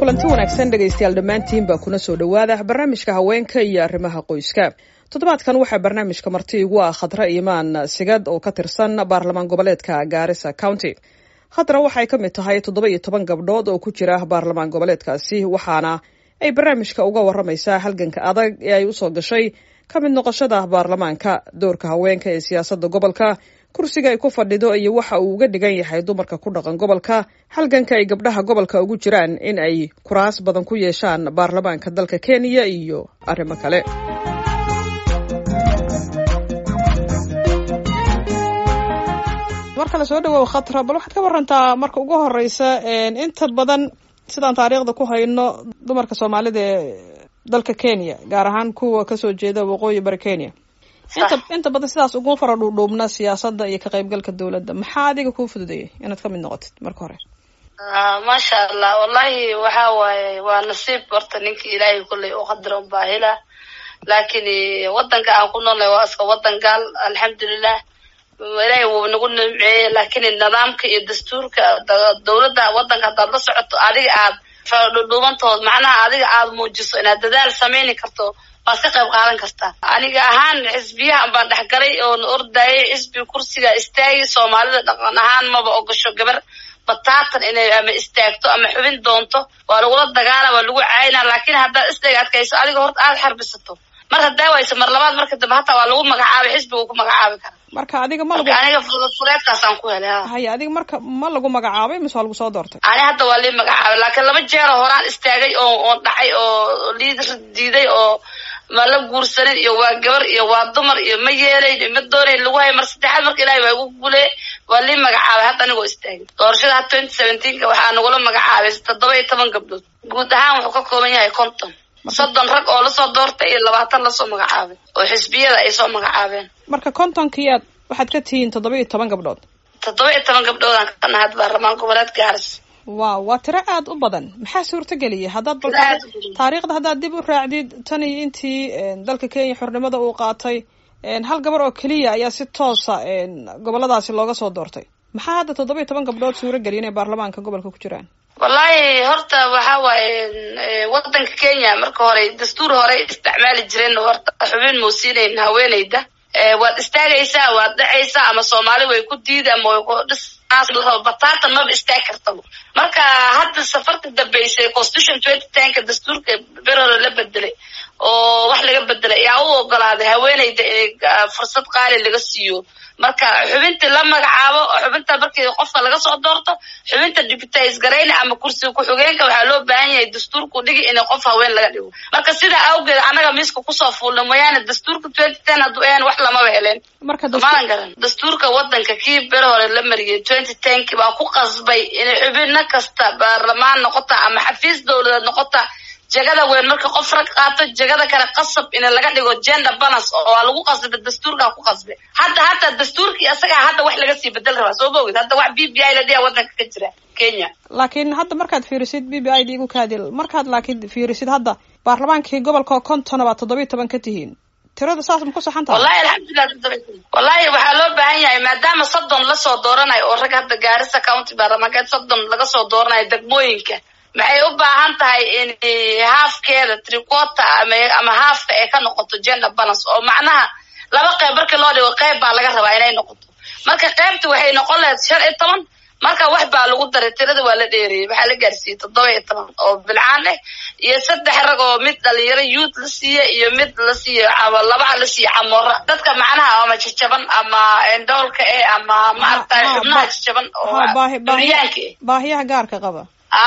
kulanti wanaagsan dhegaystayaal dhammaantiinba kuna soo dhowaada barnaamijka haweenka iyo arrimaha qoyska toddobaadkan waxaa barnaamijka marti igu ah khadra imaan sigad oo ka tirsan baarlamaan goboleedka gaarisa county khadra waxay ka mid tahay toddoba iyo toban gabdhood oo ku jira baarlamaan goboleedkaasi waxaana ay barnaamijka uga waramaysaa halganka adag ee ay usoo gashay ka mid noqoshada baarlamaanka doorka haweenka ee siyaasadda gobolka kursiga ay ku fadhido iyo waxa uu uga dhigan yahay dumarka ku dhaqan gobolka halganka ay gabdhaha gobolka ugu jiraan in ay kuraas badan ku yeeshaan baarlamaanka dalka kenya iyo arrimo kale mar kale soo dhawow khatra bal waxaad ka warantaa marka ugu horeysa inta badan sidaan taariikhda ku hayno dumarka soomaalida ee dalka kenya gaar ahaan kuwa kasoo jeeda waqooyi bari kenya inta inta badan sidaas ugu fara dhuudhuubna siyaasadda iyo ka qaybgalka dowladda maxaa adiga kuu fududeeyay inaad ka mid noqotid marka hore maasha allah wallahi waxa waaye waa nasiib horta ninka ilaahay kulley u qadara unbaa hela laakiin wadanka aan ku noolnay waa iska wadan gaal alxamdulilah ilaahay wuu nagu nimceeye laakiin nidaamka iyo dastuurka dowladda wadanka haddaad la socoto adiga aad dhudhuubantood macnaha adiga aad muujiso inaad dadaal sameyni karto waad ka qayb qaadan kartaa aniga ahaan xisbiyahan baan dhexgalay oona ordayay xisbi kursiga istaagi soomaalida dhaqan ahaan maba ogasho gabar bataatan inay ama istaagto ama xubin doonto waa lagula dagaala waa lagu caayina laakiin haddaad isdhaga adkayso adiga horta aada xarbisato mar haddaa wayso mar labaad marka dambe hataa waa lagu magacaabay xisbigu ku magacaabi kara marka adiga ma lagu aniga fuleedkaasaan ku helay haya adiga marka ma lagu magacaabay mise waa lagu soo doortay ani hadda waa lii magacaabay laakiin laba jeero horaan istaagay oo oon dhacay oo liid diiday oo ma la guursanin iyo waa gabar iyo waa dumar iyo ma yeelayn iyo ma doonayn lagu hay mar saddexaad marka ilahay waa igu guulee waa lii magacaabay hadda anigoo istaagay doorashada ha twenty seventeenka waxaa nagula magacaabay toddoba iyo toban gabdhood guud ahaan wuxuu ka kooban yahay konton soddon rag oo lasoo doortay iyo labaatan lasoo magacaabay oo xisbiyada ay soo magacaabeen marka kontonkiiaad waxaad ka tihiin toddoba iyo toban gabdhood toddoba iyo toban gabdhoodaan ka nahay baarlamaan goboleed gaaris wow waa tiro aada u badan maxaa suurtageliyay haddaad bal taariikhda haddaad dib u raacdid tan iyo intii dalka kenya xornimada uu qaatay hal gabar oo keliya ayaa si toosa goboladaasi looga soo doortay maxaa hadda toddoba iyo toban gabdhood suurageliyay inay baarlamaanka gobolka ku jiraan wallahi horta waxa waaye wadanka kenya marka hore dastuur hore isticmaali jireen horta xubin muusiinayn haweeneyda waad istaagaysaa waad dhacaysaa ama soomaali way ku diida ama way ku dhis bataatan maba istaag kartaba marka hadda safarta dambeysay constitution twenty tenka dastuurka ber hore la bedelay oo wax laga bedelay ayaa u ogolaaday haweeneyda in fursad qaali laga siiyo marka xubinta la magacaabo xubinta markii qofka laga soo doorto xubinta deputize garayna ama kursiga ku-xigeenka waxaa loo baahan yahay dastuurku dhigi in qof haween laga dhigo marka sidaa awgeed annaga miiska kusoo fuulna mooyaane dastuurka twenty ten hadduu ahan wax lamaba heleen maalan garan dastuurka wadanka kii ber hore la mariyay twenty tenki baa ku qasbay inay xubino kasta baarlamaan noqota ama xafiis dowladeed noqota jegada weyn marka qof rag qaato jegada kale qasab in laga dhigo gender balance oo waa lagu qasbay dastuurkaa ku qasbay hadda hataa dastuurkii isagaa hadda wax laga sii bedel rabaa soo maogid hadda wax b b i la dhiha wadanka ka jira kenya laakiin hadda markaad fiirisid b b i da igu kaadil markaad laakiin fiirisid hadda baarlamaankii gobolka kontona baad toddoba iyo toban ka tihiin tirada saas ma ku saxan tahay wallahi alxamdulilah wallahi waxaa loo baahan yahay maadaama soddon lasoo dooranayo oo rag hadda gaarisa county baarlamaankeed soddon laga soo dooranayo degmooyinka maxay u baahan tahay in haafkeeda tricota ama ama haafka ay ka noqoto gender balance oo macnaha laba qeyb markii loo dhigo qeyb baa laga rabaa inay noqoto marka qeybta waxay noqon lahayd shan iyo toban marka wax baa lagu daray tirada waa la dheereeyey waxaa la gaarsiiyey toddoba iyo toban oo bilcaan ah iyo saddex rag oo mid dhalinyaro youth la siiye iyo mid la siiye labaa la siiye camoora dadka macnaha ama jajaban ama endoolka eh ama maaragtay xubnaha jajaban oo duryaanka eh baahiyaha gaarka qaba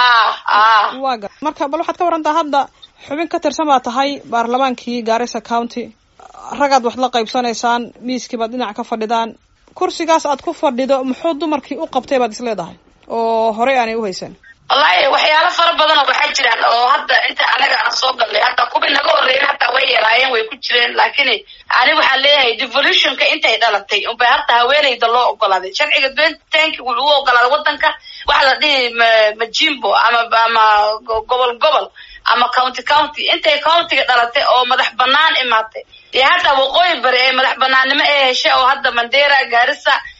waa gar marka bal waxaad ka warantaa hadda xubin ka tirsan baa tahay baarlamaankii gaarisa county ragaad wax la qaybsanaysaan miiskii baad dhinac ka fadhidaan kursigaas aad ku fadhido muxuu dumarkii u qabtay baad is leedahay oo horey aanay uhaysan wallahi waxyaalo fara badan oo waxaa jiraan oo hadda inta anaga aan soo galnay hadda kuwii naga horreeyen hataa way yaraayeen way ku jireen laakiin ani waxaan leeyahay devolutionka intay dhalatay unbay hadda haweeneyda loo ogolaaday sharciga tenki wuxuu u ogolaaday wadanka waxa la dhihi majimbo ama ama gobol gobol ama county county intay countiga dhalatay oo madax banaan imaatay iyo hadda waqooyi bari ee madax banaannimo ee heshay oo hadda mandera gaarisa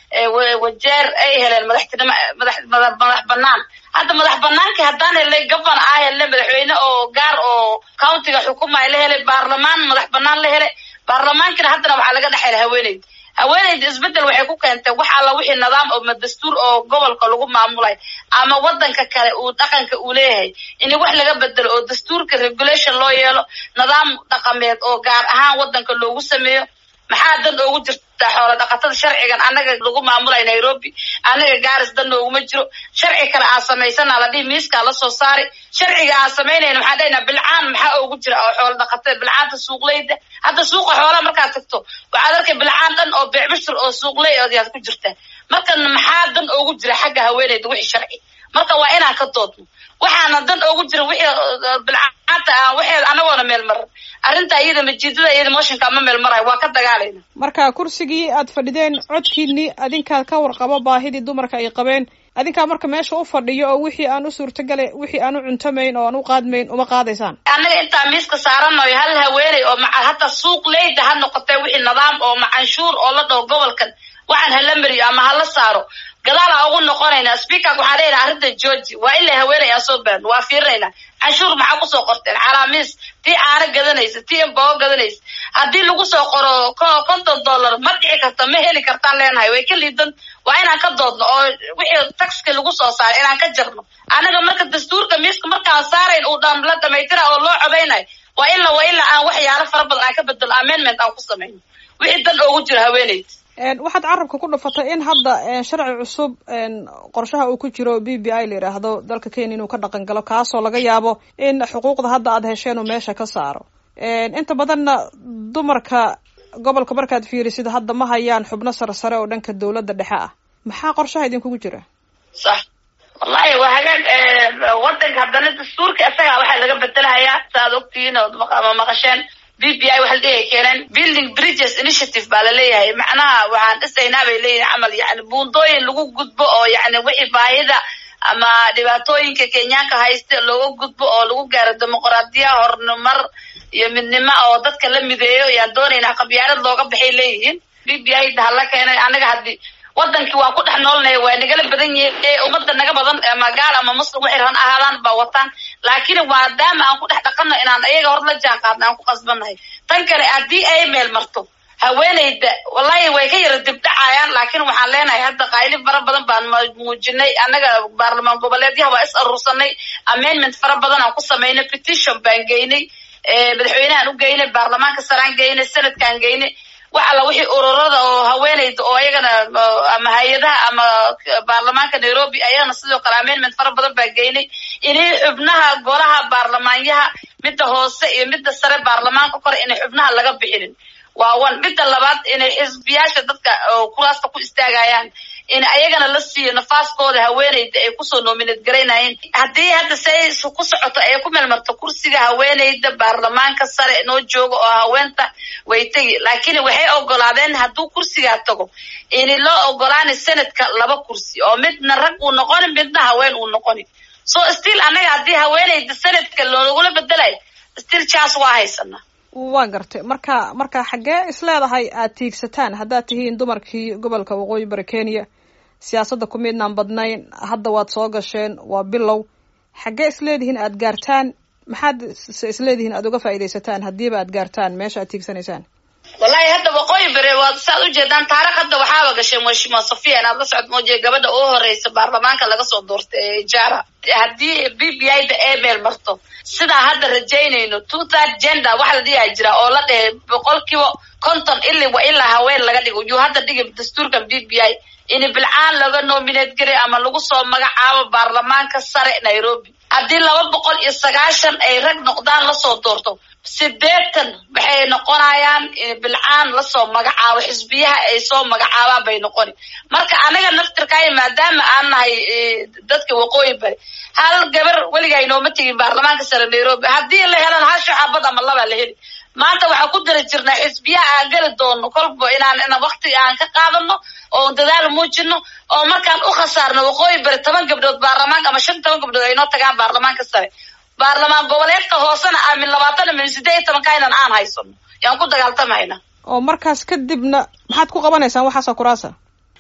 wajeer ay heleen madaxtinimo madax madax banaan hadda madax banaanki haddaan helnay gabana aa helnay madaxweyne oo gaar oo countiga xukumaya la helay baarlamaan madax banaan la helay baarlamaankina haddana waxaa laga dhex helay haweeneyda haweeneyda isbedel waxay ku keentay wax alla wixii nidaam oo dastuur oo gobolka lagu maamulay ama wadanka kale uu dhaqanka uu leeyahay in wax laga bedelo oo dastuurka regulation loo yeelo nidaam dhaqameed oo gaar ahaan wadanka loogu sameeyo maxaa dan oogu jirtaa xoola dhaqatada sharcigan annaga lagu maamulay nairobi annaga gaaris dan nooguma jiro sharci kale aan samaysana la dhihi miiskaa lasoo saari sharciga aan samaynayna maxaan dhahnaa bilcaan maxaa oogu jira oo xoola dhaqatada bilcaanta suuqleyda hadda suuqa xoolaha markaad tagto waxaad arkay bilcaan dhan oo beecbishir oo suuqley ayaad ku jirtaa marka maxaa dan oogu jira xagga haweeneyda wixii sharci marka waa inaan ka doodno waxaana dan oogu jira wixii bilcaanta aan waxeeda anagoona meel maran arrinta iyada majiidada iyada mooshinka ma meel marayo waa ka dagaalayna marka kursigii aad fadhideen codkiinii adinkaa ka warqabo baahidii dumarka ay qabeen adinkaa marka meesha u fadhiyo oo wixii aan u suurtagala wixii aan u cuntamayn oo aan u qaadmayn uma qaadaysaan annaga intaa miiska saaranayo hal haweeney oo maca hataa suuq leyda ha noqotee wixii nidaam oo macanshuur oo la dhaho gobolkan waxaan hala mariyo ama hala saaro gadaalaa ugu noqonaynaa speakerka waxaan leeyahay arrinta georgi waa in la haweenay aan soo baarno waa fiirinaynaa canshuur maxaa kusoo qorteen calaamiis tii caano gadanaysa tii imbago gadanaysa haddii lagu soo qoro konton dollar ma dhici karta ma heli kartaan leenahay way ka liidan waa inaan ka doodno oo wixii taxki lagu soo saaray inaan ka jarno annaga marka dastuurka miiska markaan saarayn uu dhan la dhamaystira oo loo codaynayo waa ila waa ilaa aan waxyaalo fara badan aan ka bedelo amendment aan ku samayno wixii dan oogu jiro haweeneyda waxaad carabka ku dhufatay in hadda sharci cusub qorshaha uu ku jiro b b i la yidhaahdo dalka kenya inuu ka dhaqan galo kaasoo laga yaabo in xuquuqda hadda aad hesheen uu meesha ka saaro inta badanna dumarka gobolka markaad fiirisid hadda ma hayaan xubno sare sare oo dhanka dawladda dhexe ah maxaa qorshaha idinkugu jira sax wallahi waa hagaag wadanka haddana dastuurka isagaa waxaa laga bedelahayaa saaad ogtihiin oo ama maqasheen b b i waxa la dhihi keeneen building bridges initiative baa laleeyahay macnaha waxaan dhisaynaa bay leeyihin camal yani buundooyin lagu gudbo oo yani wixii baahida ama dhibaatooyinka kenyaanka haysta looga gudbo oo lagu gaaro dimuqraadiya horumar iyo midnimo oo dadka la mideeyo yaan doonaynaa qabyaalad looga baxay leeyihiin b b i hala keenay annaga haddii wadankii waan ku dhex noolnahay waa nagala badan yihiin ummadda naga badan ama gaal ama muslim waxay raban ahaadaan baa wataan laakiin maadaama aan ku dhex dhaqanno inaan ayaga hor la jaan qaadna aan ku qasbannahay tan kale haddii ay meel marto haweeneyda wallahi way ka yara dibdhacayaan laakiin waxaan leenahay hadda qayli fara badan baan muujinay annaga baarlamaan goboleedyaha waa is aruursanay amendment fara badan aan ku samaynay petition baan geynay madaxweynehaan u geynay baarlamaanka saraan geynay senadkaan geynay wax alla wixii ururada oo haweeneyda oo ayagana ama hay-adaha ama baarlamaanka nairobi ayagana sidoo kale amendment fara badan baa geynay inay xubnaha golaha baarlamaanyaha midda hoose iyo midda sare baarlamaanka kore inay xubnaha laga bixinin waa one midda labaad inay xisbiyaasha dadka kuraasta ku istaagayaan in ayagana la siiyo nafaaskooda haweeneyda ay kusoo nominate garaynayeen haddii hadda say ku socoto ay ku meelmarto kursiga haweeneyda baarlamaanka sare noo jooga oo haweenta way tegi laakiin waxay ogolaadeen hadduu kursigaa tago in loo ogolaana senadka laba kursi oo midna rag uu noqoni midna haween uu noqoni so still annaga haddii haweeneyda senadka loogula bedelayo still chance waa haysana waa gartay marka marka xaggee isleedahay aad tiigsataan haddaad tihiin dumarkii gobolka waqooyi bari kenya siyaasadda ku midnaan badnayn hadda waad soo gasheen waa bilow xaggee isleedihiin aad gaartaan maxaad se isleedihiin aad uga faaidaysataan haddiiba aad gaartaan meesha aad tiigsanaysaan wallahi hadda waqooyi bere waad saaad ujeedaan taarikh hadda waxaaba gashay mashima safia inaad la socod moojiya gabadha ugu horeysa baarlamaanka laga soo doortay ee jara haddii b b i da ee meel marto sidaa hadda rajaynayno two third gender waxa la dhigaa jira oo la dhehe boqolkiiba konton ili wa ilaa haween laga dhigo yuu hadda dhigi dastuurkan b b i in bilcaan laga nominate garay ama lagu soo magacaabo baarlamaanka sare nairobi haddii laba boqol iyo sagaashan ay rag noqdaan lasoo doorto sideetan waxay noqonayaan bilcaan lasoo magacaabo xisbiyaha ay soo magacaabaan bay noqoni marka anaga naftirkaayo maadaama aan nahay dadka waqooyi bari hal gabar weligaa inooma tegin baarlamaanka sare nairobi haddii la helan hal shaxaabad ama labaa la heli maanta waxaan ku dara jirnaa xisbiyaha aan geli doono kolba inaan ina wakti aan ka qaadano oo dadaal muujino oo markaan u khasaarno waqooyi bari toban gabdhood baarlamaanka ama shan toban gabdhood ay noo tagaan baarlamaanka sare baarlamaan goboleedka hoosena aamin labaatan min sideed iyo tobanka inan aan haysano yaan ku dagaaltamayna oo markaas kadibna maxaad ku qabanaysaan waxaasoo kuraasa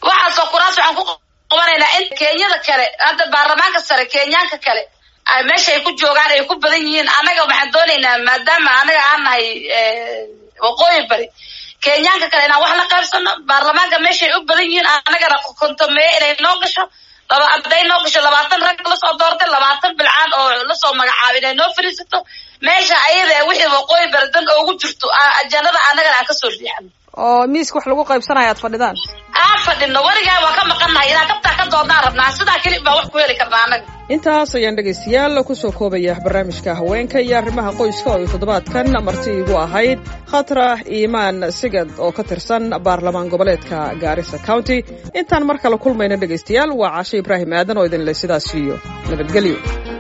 waxaasoo kuraas waxaan ku qabanaynaa in kenyada kale hadda baarlamaanka sare kenyaanka kale ay meesha ay ku joogaan ay ku badan yihiin annaga waxaan doonaynaa maadaama anaga aan nahay waqooyi bari kenyaanka kale inaan wax la qaybsano baarlamaanka meeshaay u badan yihiin annagana kontomeeye inay noo gasho laba hadday noo gasho labaatan rag lasoo doortay labaatan bilcaan oo lasoo magacaabo inay noo fariisato meesha ayada wixii waqooyi bari dan oogu jirto ajanada annagana aan kasoo riixano oo miiska wax lagu qaybsanaya aad fadhidaan aan fadhino weligaa waa ka maqannahay inaan kabtaa ka doodnaan rabnaa sidaa keli baa wax ku heli karnaa annaga intaas ayaan dhegaystayaal kusoo koobaya barnaamijka haweenka iyo arrimaha qoyska oo ay toddobaadkan marti igu ahayd khatra iimaan sigad oo ka tirsan baarlamaan goboleedka gaarisa county intaan mar kale kulmayna dhegaystayaal waa cashe ibraahim aadan oo idinle sidaas iyo nabadgelyo